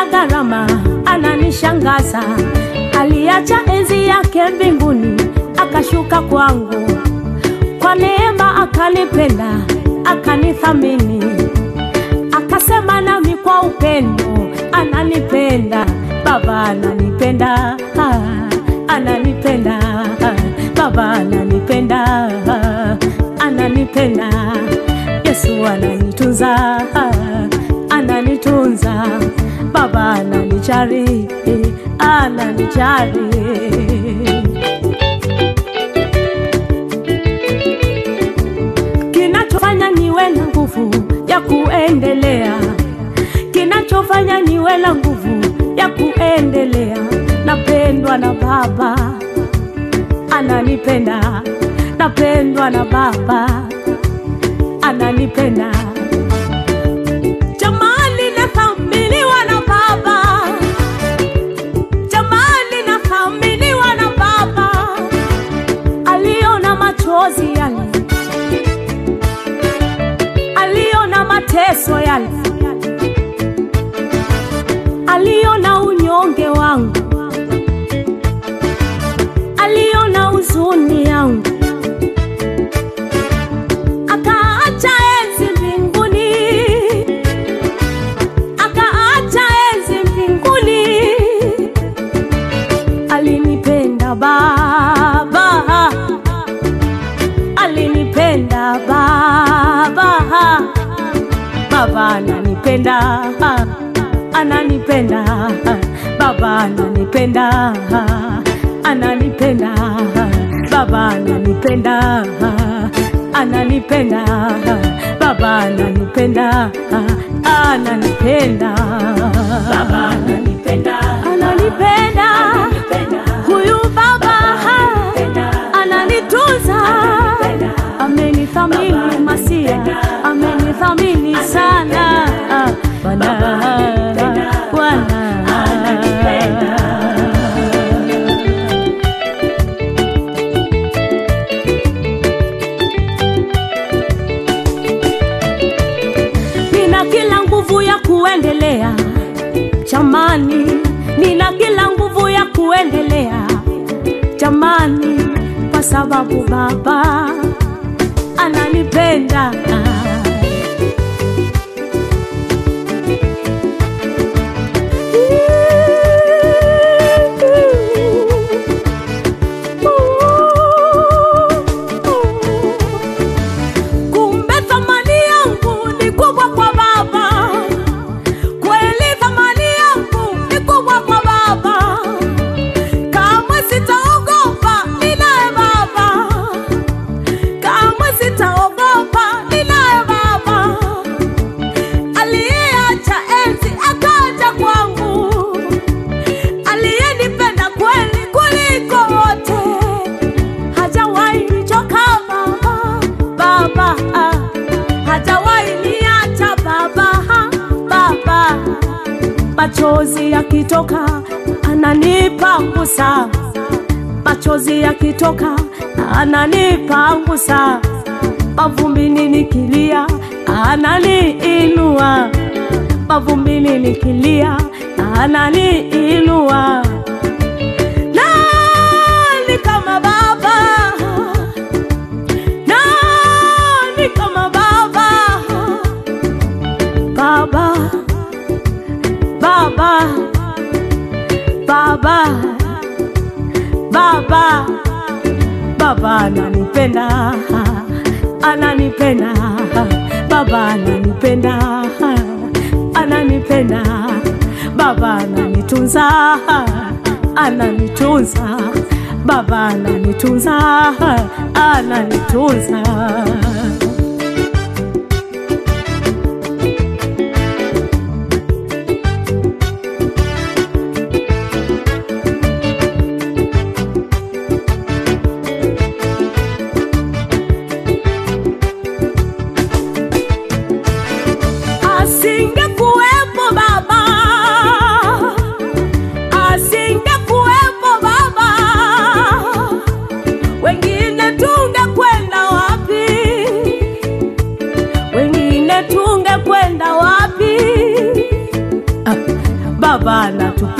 ya gharama, ananishangaza. Aliacha enzi yake mbinguni, akashuka kwangu, kwa neema akanipenda, akanithamini, akasema nami kwa upendo, ananipenda Baba, ananipenda ah, ananipenda ah, Baba, ananipenda ah, ananipenda Yesu ananitunza ah, ananitunza Baba ananijali eh, ananijali kinachofanya niwe na nguvu ya kuendelea, kinachofanya niwe na nguvu ya kuendelea, napendwa na Baba, ananipenda, napendwa na Baba, ananipenda. Jamani, nathaminiwa na Baba, jamani, nathaminiwa na Baba, aliona machozi yale aliona mateso yale, aliona unyonge wangu, aliona huzuni yangu, akaacha enzi mbinguni, akaacha enzi mbinguni, alinipenda Baba alinipenda Baba, Baba ananipenda, ananipenda, Baba ananipenda, ananipenda, Baba ananipenda, ananipenda, Baba ananipenda, ananipenda, Baba ananipenda, ananipenda, huyu Baba ananitunza, amenithamini Masia, amenithamini sana Ah, Bwana, Bwana. Nina kila nguvu ya kuendelea jamani, nina kila nguvu ya kuendelea jamani, kwa sababu Baba ananipenda. Kumbe thamani yangu ni kubwa kwa Baba, kweli thamani yangu ni kubwa kwa Baba. Kamwe sitaogopa, ninaye Baba. Kamwe sitaogopa, ninaye Baba. Aliyeacha enzi akaja kwangu, aliyenipenda kweli kuliko wote. Hajawahi nichoka Baba, Baba, ah. hajawahi niacha Baba, ah, Baba machozi yakitoka ananipangusa, machozi yakitoka ananipangusa, mavumbini nikilia ananiinua, mavumbini nikilia ananiinua. Nani kama Baba? Nani kama Baba? Baba Baba, Baba, Baba, Baba ananipenda, ananipenda, Baba ananipenda, ananipenda, Baba ananitunza, ananitunza, Baba ananitunza, ananitunza. Asingekuwepo Baba, asingekuwepo Baba, wengine tungekwenda wapi?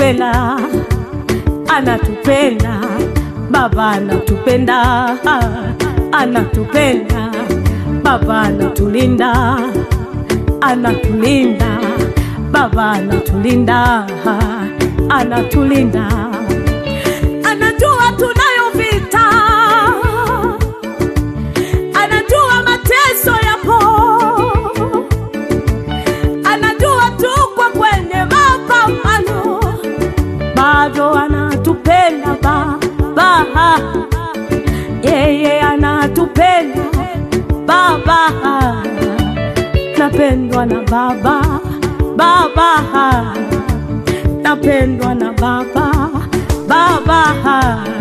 anatupenda, anatupenda, Baba anatupenda, anatupenda, Baba anatulinda, anatulinda, Baba anatulinda, anatulinda, anajua tunayo vita, anajua mateso yapo anajua tuko kwenye mapambano, bado anatupenda Baba, yeye anatupenda Baba, napendwa na Baba, Baba, napendwa na Baba, Baba